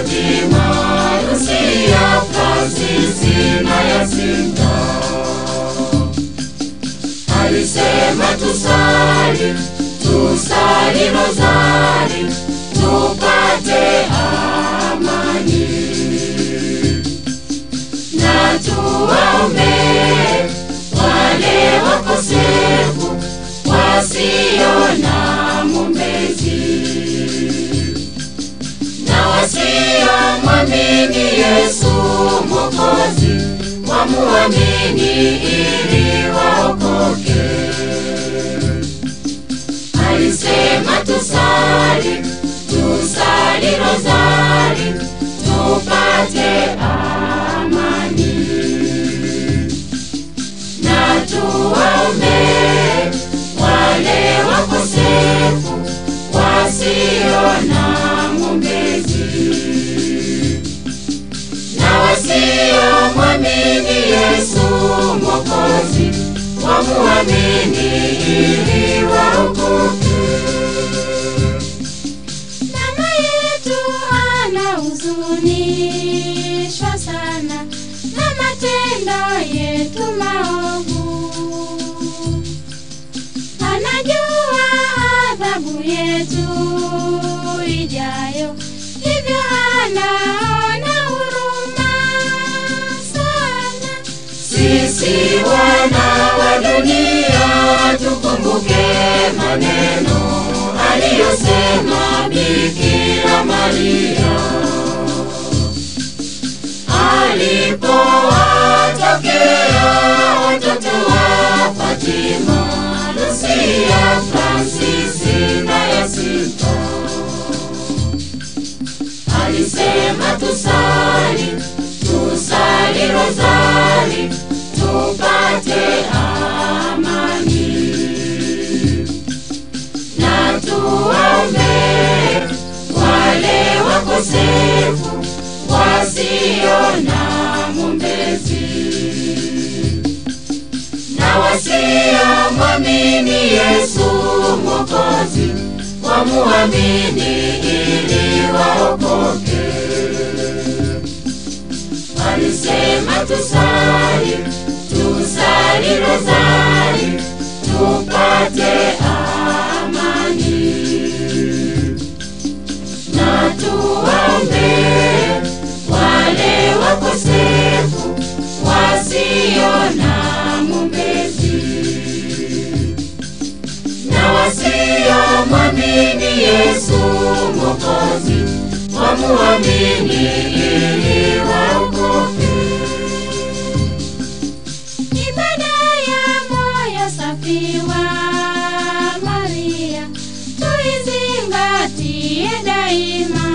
Fatima, Lucia, Fransisi na Yasinta. Alisema tusali, tusali rozari, tupate amani na tuwaombe wale wakosefu wasio na mwombezi na wasiomwamini Yesu Mwokozi wamuamini ili waokoke. Alisema tusali, tusali rozari, tupate amani na tuwaombe wale wakosefu wasio na mwombezi na wasiomwamini Yesu Mwokozi wamuamini ili waokoke. Mama yetu anahuzunishwa sana na matendo yetu maovu. Anajua adhabu yetu ijayo, hivyo anaona huruma sana. Sisi wana wa dunia tukumbuke maneno aliyosema Bikira Maria alipowatokea watoto wa Fatima, Lucia, Fransisi na Yasinta. Alisema tusali, tusali rozari, tupate amani na tuwaombe wale wakosefu wasio na mwombezi na wasiomwamini Yesu Mwokozi wamuamini ili waokoke. Alisema tusali, tusali rozari, tupate amani na tuwaombe wale wakosefu wasio na mwombezi na wasiomwamini Yesu Mwokozi wamuamini ili waokoke. Ibada ya moyo safi wa Maria tuizingatie daima,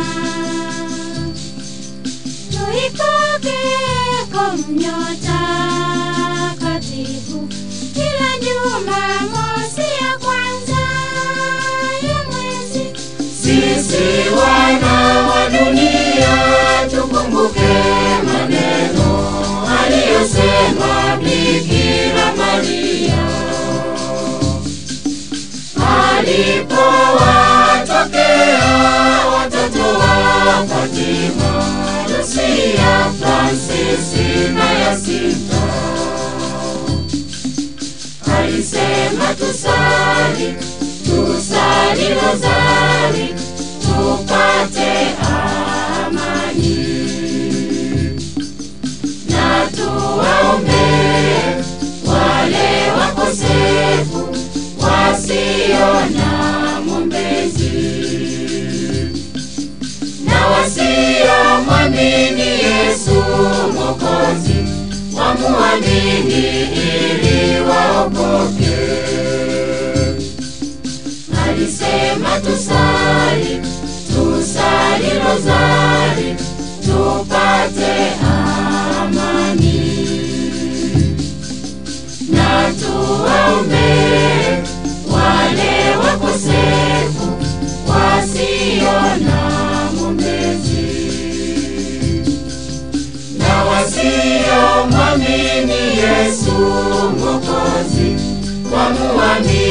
tuikoke komnyo takatifu kila Jumamosi ya kwanza ya mwezi. Sisi wana wa dunia tukumbuke maneno aliyosema Bikira Maria alipowatokea watoto wa Fatima, Lucia, Fransisi na Yasinta. Alisema tusali, tusali rozari, tupate amani na tuwaombe wale wakosefu wasio na mwombezi na wasiomwamini Yesu Mwokozi wamuamini ili waokoke. Alisema tusali, tusali rozari, tupate amani na tuwaombe wale wakosefu wasio na mwombezi na wasiomwamini Yesu Mwokozi wamuamini